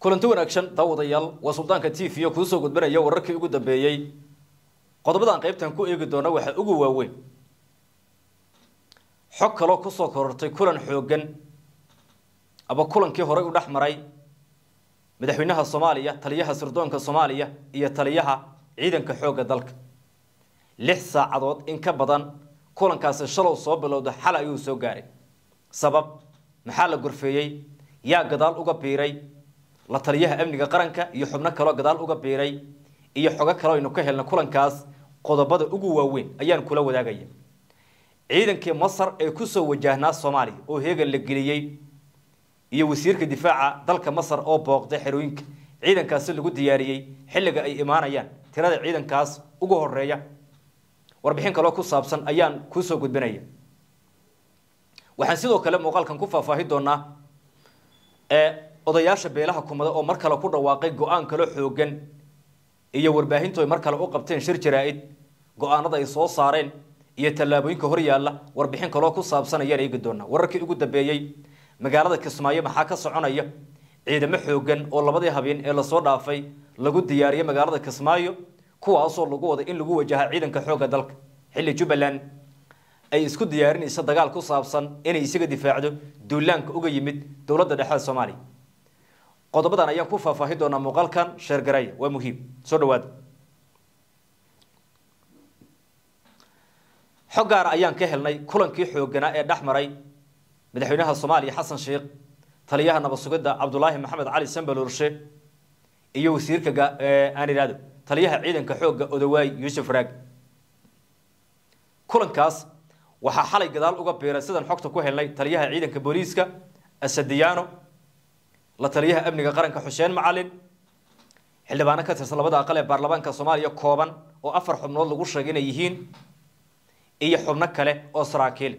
kulanti wanaagsan daawadayaal waa suldaanka t v o kuusoo gudbanaya wararkii ugu dambeeyey qodobadan qaybtan ku eegi doona waxaa ugu waaweyn xog kaloo kusoo korortay kulan xoogan aba kulankii horey u dhex maray madaxweynaha soomaaliya taliyaha sirdoonka soomaaliya iyo taliyaha ciidanka xoogga dalka lix saacadood in ka badan kulankaasi shalow soo bilowda xal ayuu soo gaaray sabab maxaa la gorfeeyey yaa gadaal uga biiray la taliyaha amniga qaranka iyo xubno kaloo gadaal uga biiray iyo xogo kaloo aynu ka helna kulankaas qodobada ugu waaweyn ayaan kula wadaagaya ciidankii masar ee kusoo wajahnaa soomaaliya oo heegan la geliyey iyo wasiirka difaaca dalka masar oo booqday xerooyinka ciidankaasi lagu diyaariyey xilliga ay imaanayaan tirada ciidankaas ugu horeeya warbixin kaloo ku saabsan ayaan kuusoo gudbinaya waxaan sidoo kale muuqaalkan ku faahfaahi doonaa odayaasha beelaha kumada oo mar kale ku dhawaaqay go-aan kalo xoogan iyo warbaahintu ay mar kale u qabteen shir jaraa-id go-aanada ay soo saareen iyo tallaabooyinka hor yaalla warbixin kaloo ku saabsan ayaan eegi doonaa wararkii ugu dambeeyey magaalada kismaayo maxaa ka soconaya ciidamo xoogan oo labadii habeen ee lasoo dhaafay lagu diyaariyey magaalada kismaayo kuwaasoo lagu waday in lagu wajaha ciidanka xoogga dalka xilli jubbaland ay isku diyaarinayso dagaal ku saabsan inay isaga difaacdo duulaanka uga yimid dowladda dhexe soomaaliya qodobadan ayaan ku faahfaahi doonaa muuqaalkan sheergaraya waa muhiim soo dhawaada xog gaara ayaan ka helnay kulankii xooganaa ee dhex maray madaxweynaha soomaaliya xasan sheekh taliyaha nabad sugidda cabdulaahi maxamed cali sambalorshe iyo wasiirka aan idhahdo taliyaha ciidanka xoogga odawaay yuusuf raag kulankaas waxaa xalay gadaal uga biiray sidaan xogta ku helnay taliyaha ciidanka booliiska asadiyaano la taliyaha amniga qaranka xuseen macalin xildhibaano ka tirsan labada aqal ee baarlamaanka soomaaliya kooban oo afar xubnood lagu sheegay inay yihiin iyo xubno kale oo saraakiil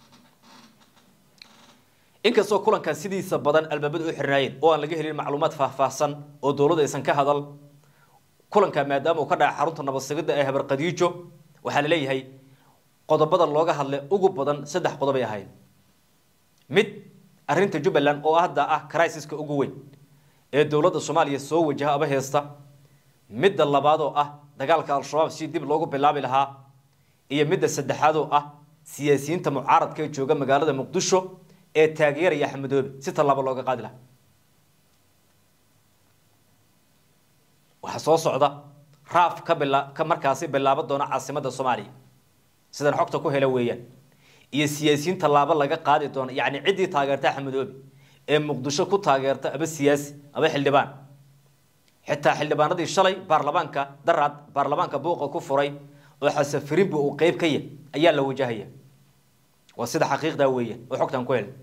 inkastoo kulankan sidiisa badan albaabada u xirnaayeen oo aan laga helin macluumaad faahfaahsan oo dowladda aysan ka hadal kulanka maadaama uu ka dhacay xarunta nabadsigidda ee habar qadiijo waxaa la leeyahay qodobada looga hadlay ugu badan saddex qodobay ahayn mid arrinta jubbaland oo hadda ah crisiska ugu weyn ee dowladda soomaaliya soo wajaha aba heesta midda labaad oo ah dagaalka al-shabaab si dib loogu bilaabi lahaa iyo midda saddexaad oo ah siyaasiyiinta mucaaradka ee jooga magaalada muqdisho ee taageeraya axmedoobe si tallaabo looga qaadi lahaa waxaa soo socda raaf ka bila ka markaasi bilaabo doona caasimadda soomaaliya sidaan xogta ku hela weeyaan iyo siyaasiyiin tallaabo laga qaadi doono yacni ciddii taageerta axmedoobe ee muqdisho ku taageerta aba siyaasi aba xildhibaan xitaa xildhibaanadii shalay baarlamaanka daraad baarlamaanka buuqa ku furay oo xasafirinba uu qeyb ka yahy ayaa la wajahaya waa sida xaqiiqdaa weeyaan oo xogtan ku helay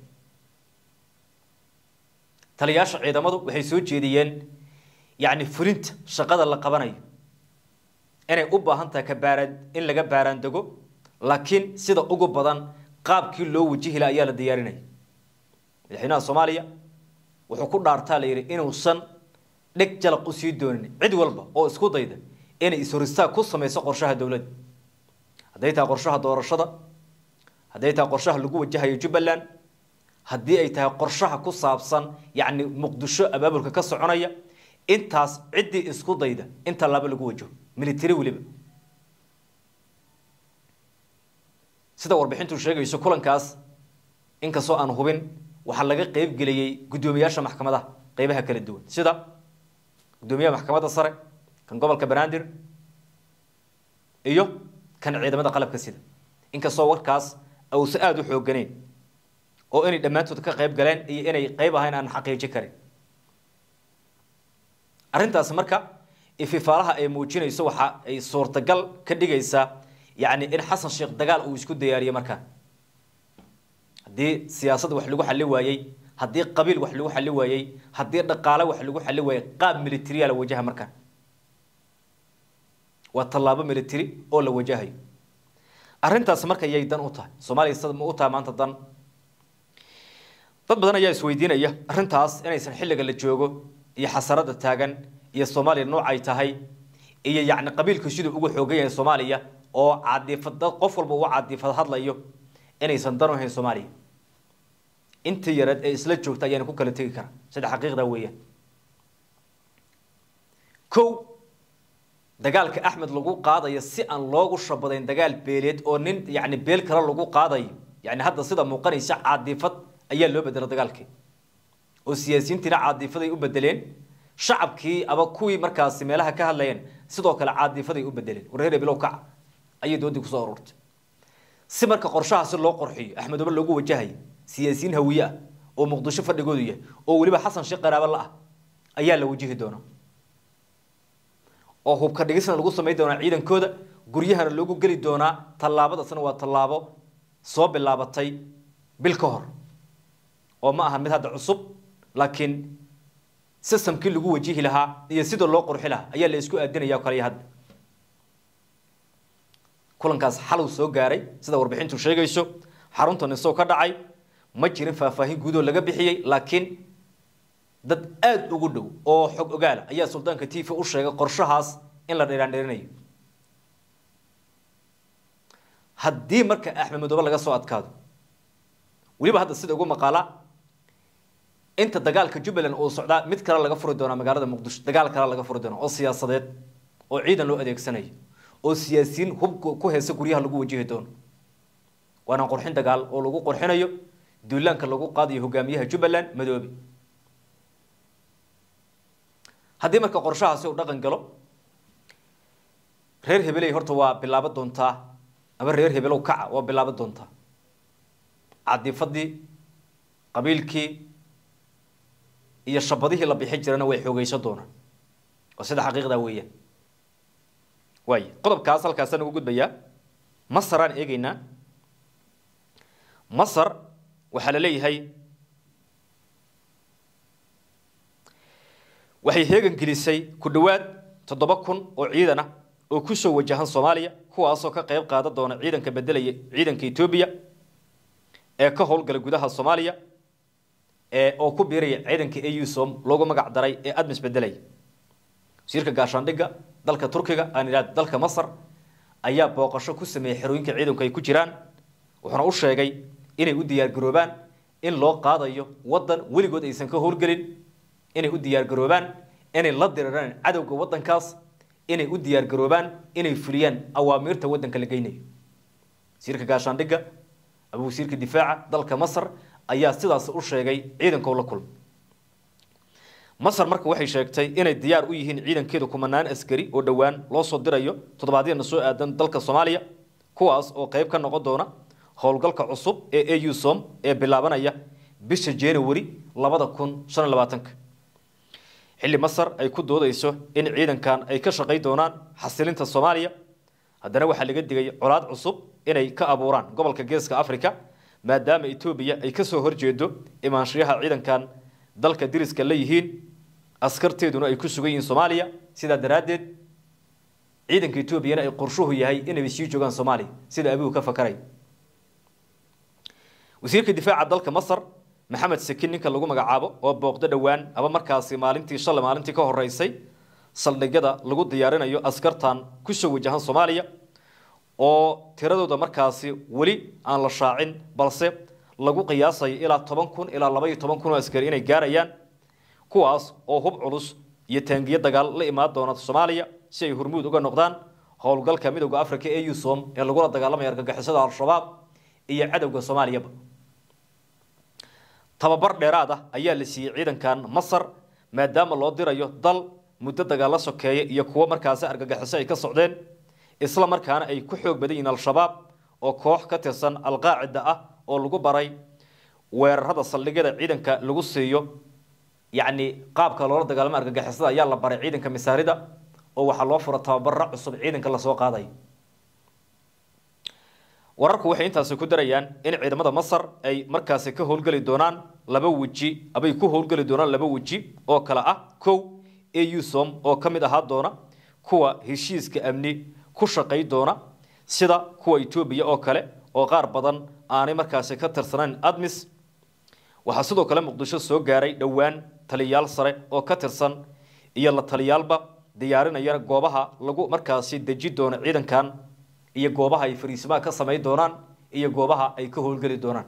taliyaasha ciidamadu waxay soo jeediyeen yacni fulinta shaqada la qabanayo inay u baahan tahay ka baaraan in laga baaraandego laakiin sida ugu badan qaabkii loo wajihi laha ayaa la diyaarinaya madaxweynaha soomaaliya wuxuu ku dhaartaa la yidhi inuusan dheg jalaq u sii doonin cid walba oo isku dayda inay ishoristaag ku samayso qorshaha dowladda hadday tahay qorshaha doorashada hadday tahay qorshaha lagu wajahayo jubbaland haddii ay tahay qorshaha ku saabsan yacni muqdisho abaabulka ka soconaya intaas ciddii isku dayda in tallaabo lagu wajaho military weliba sida warbixintu sheegayso kulankaas inkastoo aan hubin waxaa laga qeyb geliyey guddoomiyaasha maxkamadaha qeybaha kala duwan sida guddoomiyaha maxkamadda sare kan gobolka banaadir iyo kan ciidamada qalabka sida inkastoo warkaas ausa aada u xooganeyn oo inay dhammaantood ka qeyb galeen iyo inay qeyb ahayn aan xaqiiji karin arrintaas marka ififaalaha ay muujinayso waxa ay suurtagal ka dhigaysaa yacni in xasan sheekh dagaal uu isku diyaariyey markaa haddii siyaasad wax lagu xali waayey haddii qabiil wax lagu xali waayey haddii dhaqaale wax lagu xali waayey qaab militariya la wajaha markaa waa tallaabo military oo la wajahayo arrintaas marka yay dan u tahay soomaaliya sida ma u tahay maanta dan dad badan ayaa isweydiinaya arrintaas inaysan xilliga la joogo iyo xasarada taagan iyo soomaaliya noocay tahay iyo yacni qabiilku siduu ugu xoogan yahay soomaaliya oo caadifad dad qof walba uu caadifad hadlayo inaysan dan u hayn soomaaliya intii yareed ee isla joogta ayaana ku kala tegi karaa sida xaqiiqda weeyaan kow dagaalka axmed lagu qaadayo si aan loogu shabadayn dagaal beeleed oo nin yani beel kale lagu qaadayo yani hadda sida muuqanaysa caadifad ayaa loo bedela dagaalkii oo siyaasiyiintiina caadifaday u bedeleen shacabkii aba kuwii markaasi meelaha ka hadlayeen sidoo kale caadifaday u bedeleen war reer bilow kaca ayay doodii kusoo ururtay si marka qorshahaasi loo qorxiyo axmed obar loogu wajahayo siyaasiyiin hawiye ah oo muqdisho fadhigoodu yahay oo weliba xasan sheekh qaraabo la ah ayaa la wajihi doonaa oo hubka dhigisna lagu samayn doonaa ciidankooda guryahana loogu geli doonaa tallaabadasna waa tallaabo soo bilaabatay bil ka hor oo ma aha mid hadda cusub laakiin sistamkii lagu wajihi lahaa iyo sida loo qurxi lahaa ayaa la isku aadinaya kaliya hadda kulankaas xalow soo gaaray sida warbixintu sheegayso xarunta nisow ka dhacay ma jirin faahfaahin guudoo laga bixiyey laakiin dad aada ugu dhow oo xog ogaala ayaa suldaanka t v u sheegay qorshahaas in la dheeraandheerinayo haddii marka axmed madoobe laga soo adkaado weliba hadda sida ugu maqaala inta dagaalka jubbaland uu socdaa mid kale laga furi doonaa magaalada muqdisho dagaal kale laga furi doona oo siyaasadeed oo ciidan loo adeegsanayo oo siyaasiyiin hub ku heesa guryaha lagu wajihi doono waana qurxin dagaal oo lagu qurxinayo duulaanka lagu qaadayo hogaamiyaha jubbaland madoobe haddii marka qorshahaasi uu dhaqan galo reer hebeley horta waa bilaabo doontaa ama reer hebelow kaca waa bilaabo doontaa cadifadii qabiilkii iyo shabadihii la bixin jirana way xoogeysan doonaan oo sida xaqiiqdaa weeyaan waay qodobkaas halkaasaan ugu gudbayaa masaraan eegeynaa masar waxaa la leeyahay waxay heegan gelisay ku dhowaad toddoba kun oo ciidan ah oo kusoo wajahan soomaaliya kuwaasoo ka qayb qaadan doona ciidanka bedelaya ciidanka etoobiya ee ka howlgala gudaha soomaaliya ee oo ku biiraya ciidanka ausom loogu magac daray ee admis bedelaya wasiirka gaashaandhigga dalka turkiga aan idhahdo dalka masar ayaa booqasho ku sameeyey xerooyinka ciidanku ay ku jiraan wuxuuna u sheegay inay u diyaargaroobaan in loo qaadayo waddan weligood aysan ka howlgelin inay u diyaargaroobaan inay la diriraan cadowga waddankaas inay u diyaargaroobaan inay fuliyaan awaamiirta waddanka la geynayo wasiirka gaashaandhigga ama wasiirka difaaca dalka masar ayaa sidaas u sheegay ciidanka la kulmay masar marka waxay sheegtay inay diyaar u yihiin ciidankeeda kumanaan askari oo dhowaan loo soo dirayo toddobaadyana soo aadan dalka soomaaliya kuwaas oo qayb ka noqon doona howlgalka cusub ee ausom ee bilaabanaya bisha january labada kun shan iyo labaatanka xilli masar ay ku doodayso in ciidankan ay ka shaqay doonaan xasilinta soomaaliya haddana waxaa laga digay colaad cusub inay ka abuuraan gobolka geeska africa maadaama etoobiya ay kasoo horjeedo imaanshiyaha ciidankan dalka diriska la yihiin askarteeduna ay ku sugan yihiin soomaaliya sidaa daraaddeed ciidanka etoobiyana ay qorshuhu yahay inay sii joogaan soomaaliya sida abigu ka fakaray wasiirka difaaca dalka masar maxamed sakin ninka lagu magacaabo oo booqdo dhowaan aba markaasi maalintii shalay maalintii ka horeysay saldhigyada lagu diyaarinayo askartan kusoo wajahan soomaaliya oo tiradooda markaasi weli aan la shaacin balse lagu qiyaasayo ilaa toban kun ilaa laba iyo toban kun oo askari inay gaarayaan kuwaas oo hub culus iyo taangiyo dagaal la imaan doona soomaaliya si ay hormuud uga noqdaan howlgalka midowda africa ee usom ee lagula dagaalamaya argagixisada al-shabaab iyo cadowga soomaaliyaba tababar dheeraad ah ayaa la siiyey ciidankan masar maadaama loo dirayo dal muddo dagaalla sokeeya iyo kuwo markaasi argagixiso ay ka socdeen isla markaana ay ku xoog badan yihiin al-shabaab oo koox ka tirsan alqaacida ah oo lagu baray weerarada saldhigyada ciidanka lagu siiyo yacni qaabka loola dagaalamo argagixisada ayaa la baray ciidanka misaarida oo waxaa loo fura tababara cusub ciidanka lasoo qaadayo wararku waxay intaasi ku darayaan in ciidamada masar ay markaasi ka howlgeli doonaan laba weji abay ku howlgeli doonaan laba weji oo kale ah kow ausom oo ka mid ahaa doona kuwa heshiiska amni ku shaqay doona sida kuwa etoobiya oo kale oo qaar badan aanay markaasi ka tirsanayn admis waxaa sidoo kale muqdisho soo gaaray dhowaan taliyayaal sare oo ka tirsan iyo la taliyaalba diyaarinaya goobaha lagu markaasi deji doono ciidankan iyo goobaha ay fariisimaha ka samayn doonaan iyo goobaha ay ka howlgeli doonaan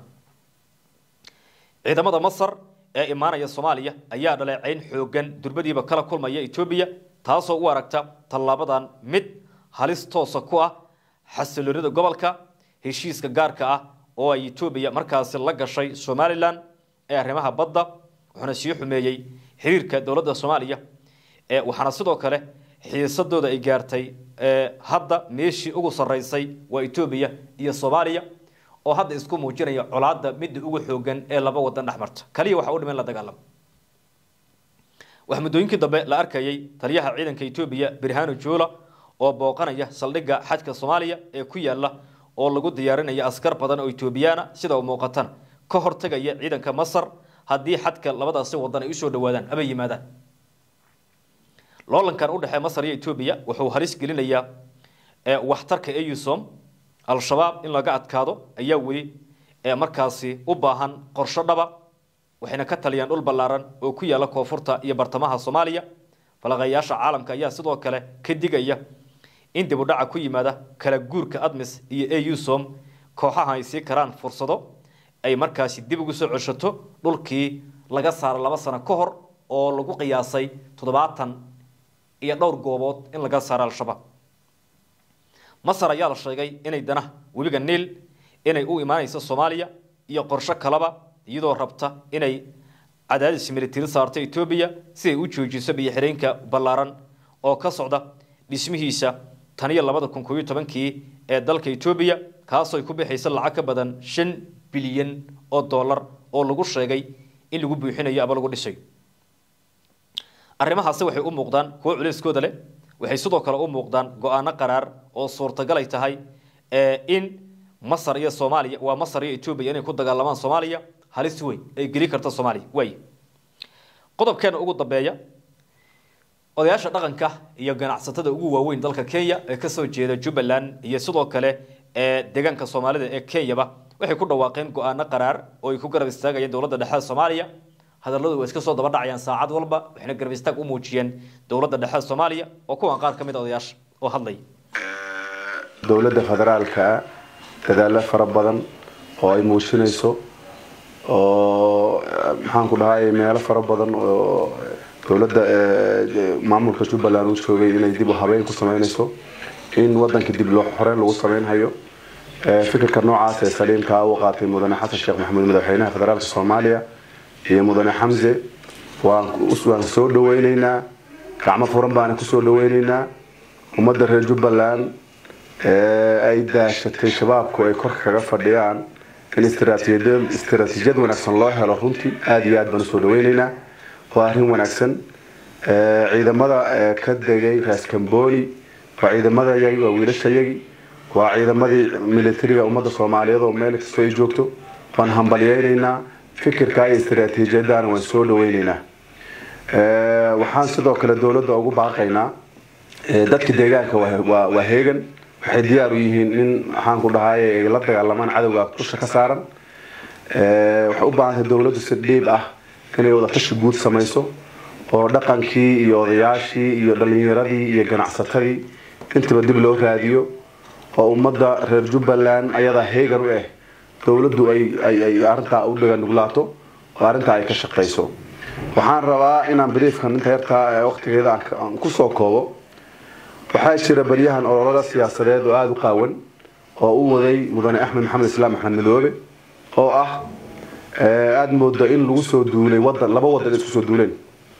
ciidamada masar ee imaanaya soomaaliya ayaa dhaleecayn xoogan durbadiiba kala kulmaya etoobiya taasoo u aragta tallaabadan mid halis toosa ku ah xasiloonida gobolka heshiiska gaarka ah oo ay etoobiya markaasi la gashay somalilan ee arrimaha badda wuxuuna sii xumeeyey xiriirka dowladda soomaaliya waxaana sidoo kale xiisadooda ay gaartay hadda meeshii ugu sarreysay waa etoobiya iyo soomaaliya oo hadda isku muujinaya colaadda midda ugu xoogan ee laba wadan dhex marta kaliya waxa u dhiman la dagaalamo waxaa muddooyinkii dambe la arkayay taliyaha ciidanka etoobiya birhano juula oo booqanaya saldhigga xajka soomaaliya ee ku yaala oo lagu diyaarinaya askar badan oo etoobiyaana sida u muuqatana ka hortagaya ciidanka masar haddii xadka labadaasi wadan ay usoo dhawaadaan ama yimaadaan loolankan u dhexee masar iyo etoobiya wuxuu halis gelinayaa waxtarka eusom al-shabaab in laga adkaado ayaa weli markaasi u baahan qorsho dhaba waxayna ka taliyaan dhul ballaaran oo ku yaala koonfurta iyo bartamaha soomaaliya falaqayaasha caalamka ayaa sidoo kale ka digaya in dib u dhaca ku yimaada kala guurka admis iyo eusom kooxaha ay sii karaan fursado ay markaasi dib ugu soo ceshato dhulkii laga saaro laba sano ka hor oo lagu qiyaasay toddobaatan iyo dhowr goobood in laga saaro al-shabaab masar ayaa la sheegay inay dana webiga niil inay u imaanayso soomaaliya iyo qorsho kaleba iyadoo rabta inay cadaadis militari saarto etoobiya si ay u joojiso biyo-xireenka ballaaran oo ka socda dhismihiisa tan iyo labada kun koobiyo tobankii ee dalka etoobiya kaasoo ay ku bixaysa lacag ka badan shan bilyan oo dollar oo lagu sheegay in lagu buuxinayo ama lagu dhisayo arrimahaasi waxay u muuqdaan kuwo culeyskooda leh waxay sidoo kale u muuqdaan go-aano qaraar oo suurtagal ay tahay in masar iyo soomaaliya waa masar iyo etoobiya inay ku dagaalamaan soomaaliya halis weyn ay geli karta soomaaliya waay qodobkeena ugu dambeeya odayaasha dhaqanka iyo ganacsatada ugu waaweyn dalka kenya ee kasoo jeeda jubbaland iyo sidoo kale ee deegaanka soomaalida ee kenyaba waxay ku dhawaaqeen go-aano qaraar oo ay ku garab istaagayeen dowladda dhexe soomaaliya hadalladu waa iska soo daba dhacayaan saacad walba waxayna garab istaag u muujiyeen dowladda dhexe soomaaliya oo kuwan qaar ka mid a odayaasha oo hadlaya dowladda federaalka dadaalo fara badan oo ay muujinayso oo maxaan ku dhahay meelo fara badan oo dowladda maamulka jubbaland uu joogay inay dib u habeyn ku sameynayso in wadanka dib loo xoreyn lagu sameynhayo fikirka noocaas ee saliimkaa u qaatay mudane xasan sheekh maxamuud madaxweynaha federaalka soomaaliya iyo mudane xamse waan soo dhaweyneynaa gacmo furan baana kusoo dhaweyneynaa ummadda reer jubbaland ay daashatay shabaabku ay kor kaga fadhiyaan in istaraatiijiyad wanaagsan loo helo runtii aada iyo aad baan usoo dhaweyneynaa waa arrin wanaagsan ciidamada ka degay raaskambooni waa ciidamadayagi waa wiilashayagi waa ciidamadii militariga ummadda soomaaliyeed oo meel kastoo ay joogto waan hambalyeyneynaa fikirka iyo istaraatiijiyadana waan soo dhaweyneynaa waxaan sidoo kale dowladda ugu baaqaynaa dadka deegaanka waa heegan waxay diyaar u yihiin in maxaan ku dhahay ay la dagaalamaan cadowga dusha ka saaran waxay u baahantay dowladdu si dhiib ah inay wadatashi guud samayso oo dhaqankii iyo odayaashii iyo dhalinyaradii iyo ganacsatadii intaba dib loo raadiyo oo ummadda reer jubbaland ayadaa heegan u ah dowladdu ay arintaa u dhagannuglaato oo arrintaa ay ka shaqayso waxaan rabaa inaan briefkan inta yartaa waqtigeeda aan kusoo koobo waxaa jira baryahan ololada siyaasadeed oo aada u qaawan oo u waday mudane axmed maxamed islaam axmed madoobe oo ah aada mooda in lagu soo duulay wadan laba wadan isku soo duuleen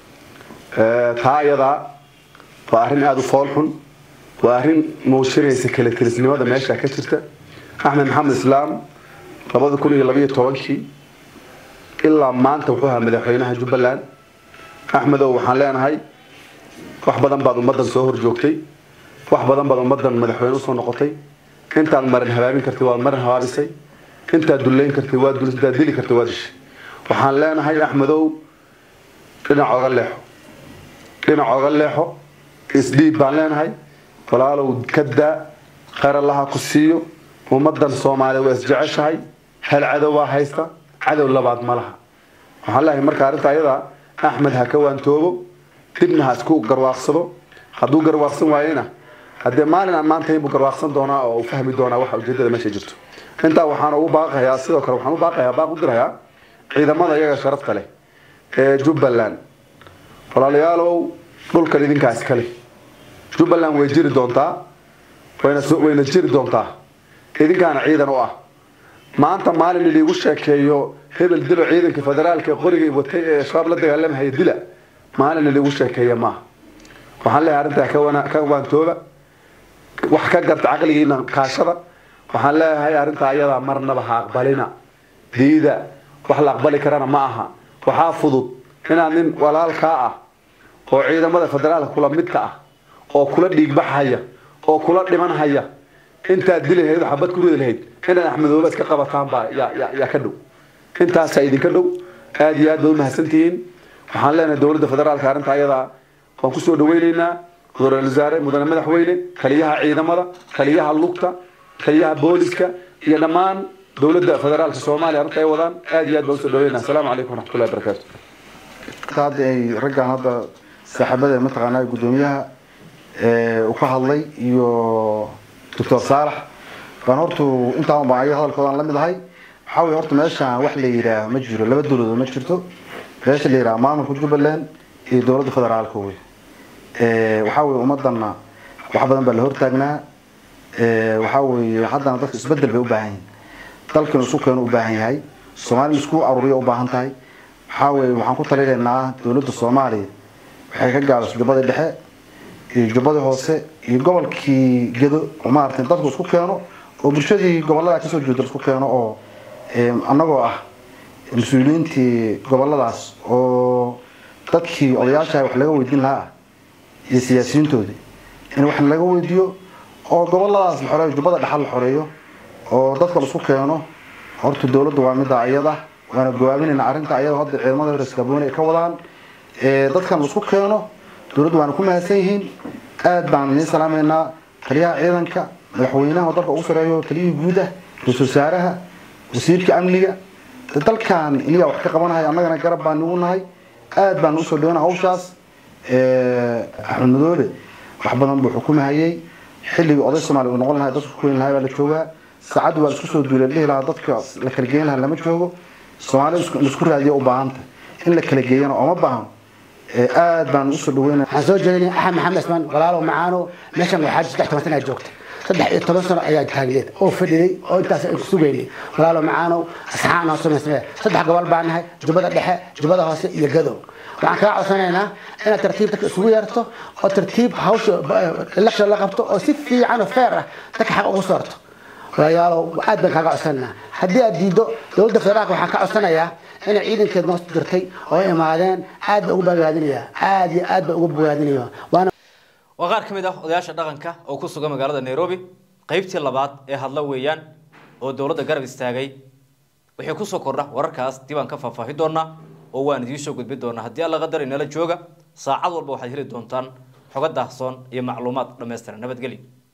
taa iyadaa waa arrin aada u fool xun waa arrin muujinaysa kala telisnimada meesha ka jirta axmed maxamed islaam labada kun iyo labayo tobankii ilaa maanta wuxuu ahaa madaxweynaha jubbaland axmedow waxaan leenahay wax badan baad ummadan soo horjoogtay wax badan baad ummadan madaxweyne usoo noqotay intaad marin habaabin kartay waad marin habaabisay intaad dullayn kartay waad dul intaad dili kartay waad dishay waxaan leenahay axmedow dhinac oga leexo dhinac oga leexo isdhiib baan leenahay walaalow ka daa qaralaha ku siiyo ummadan soomaaliya waa isjeceshahay hal cadow baa haysta cadow labaad ma laha waxaan leeyahay marka arrinta ayadaa axmed ha ka waantoobo dibna ha isku garwaaqsado hadduu garwaaqsan waayena haddee maalin aan maanta inbuu garwaaqsan doonaa oo uu fahmi doonaa waxa ujeedada meesha jirto intaa waxaan ugu baaqayaa sidoo kale waxaan u baaqayaa baaq u dirayaa ciidamada iyaga sharafta leh ee jubbaland walaalayaalow dhulkan idinkaas kale jubbaland way jiri doontaa wayna wayna jiri doontaa idinkaana ciidan u ah maanta maalin idiigu sheekeeyo hebel dilo ciidanka federaalka qoriga watay ee shabaab la dagaalamahaya dila maalin idiigu sheekeeya maaha waxaan leeyahay arrintaa ka wana ka waantooba wax ka garta caqligiina kaashada waxaan leeyahay arrintaa ayadaa marnaba ha aqbalina diida wax la aqbali karana ma aha waxaa fudud inaad nin walaalkaa ah oo ciidamada federaalka kula midka ah oo kula dhiigbaxhaya oo kula dhimanhaya intaad dili lahayd oo xabad ku ridi lahayd inaad axmedoobe iska qabataan baa yaa yaa yaa ka dhow intaasaa idinka dhow aad iyo aad baad umahadsantihiin waxaan leenahay dowladda federaalka arrinta ayadaa waan kusoo dhaweyneynaa mudane wasaare mudane madaxweyne taliyaha ciidamada taliyaha lugta taliyaha booliska iyo dhammaan dowladda federaalka soomaaliya arrinta ay wadaan aad iyo aad baan usoo dhaweynaa asalaamu calaykum waraxmatullahi wabarakaatu hadda ay raggan hadda saaxiibada mataqaanaa guddoomiyaha uu ka hadlay iyo doctor saalax baan hortu intaan baan ayaga hadalkoodaan la mid ahay waxaa weye horta meeshaan wax la yidhaah ma jiro laba dowladood ma jirto meesha la yidhaha maamulka jubbaland iyo dowladda federaalka wey waxaa weye ummadana wax badan baa la hortaagnaa waxaa weye haddana dadka isbedel bay u baahan yihin dalkan isku keenu u baahan yahay soomaaliya isku aruuriya u baahan tahay waxaa weye waxaan ku talinaynaa dowladda soomaaliya waxay ka gaabisay jubbadii dhexe iyo jubbadii hoose iyo gobolkii gedo oo maaragtay dadku isku keeno oo bulshadii gobolada kasoo jeeda isku keeno oo annagoo ah mas-uuliyiintii goboladaas oo dadkii odayaasha wax laga weydiin lahaa ah iyo siyaasiyiintoodii in wax laga weydiiyo oo goboladaas la xoreeyo jubbada dhexal la xoreeyo oo dadka laisku keeno horta dowladda waa midda ayada waana gowaabinayna arrinta ayada hadda ciidamada horiskabooni ay ka wadaan dadkan laisku keeno dowladdu waana ku mahadsan yihiin aad baan idiin salaamaynaa taliyaha ciidanka madaxweynaha oo dalka ugu sareeyo taliyihii guud ah ra-iisul wasaaraha wasiirka amniga dalkan iliyaa wax ka qabanaya annagana garab baan nagu nahay aad baan usoo dhaweyna hawshaas axmed madoobe wax badan buu xukumahayay xilligii oday soomaaliya uu noqon lahay dadku ku weyn lahay baa la joogaa saacaddu waa laisku soo duulay dhihi lahaa dadka la kala geyn lahaa lama joogo soomaaliya laisku raadiya u baahanta in la kala geeyana ooma baahan aad baan usoo dhaweynaa waxaan soo jeedinay axmed maxamed ismaan walaalow macaano meeshan waxaa saddex toban sana aad joogta saddex iyo toban sano ayaa taagneed oo fadhiday oo intaas ay kusugaynay walaalow macaanow asxaan oo samaysnee saddex gobol baan nahay jubbada dhexe jubbada hoose iyo gadow waxaan kaa codsanaynaa inaad tartiib dadka isugu yeerto oo tartiib hawsha election la qabto oo si fiican oo feer ah dadka xaq ugu soorto walaalayaalow aad baan kaaga codsanaynaa haddii aad diiddo dowladda federaalka waxaan ka codsanayaa inay ciidankeed noo dirtay oo imaadeen aad baa ugu bogaadinaya aad iyo aad baa ugu bogaadinaya waana waa qaar ka mid ah odayaasha dhaqanka oo ku sugan magaalada nairobi qaybtii labaad ee hadla weeyaan oo dowladda garab istaagay wixii kusoo kordha wararkaas dib aan ka faahfaahi doonaa oo waan idiin soo gudbin doonaa haddii alla qadar inala jooga saacad walba waxaad heli doontaan xogo daahsoon iyo macluumaad dhammaystiran nabadgelyo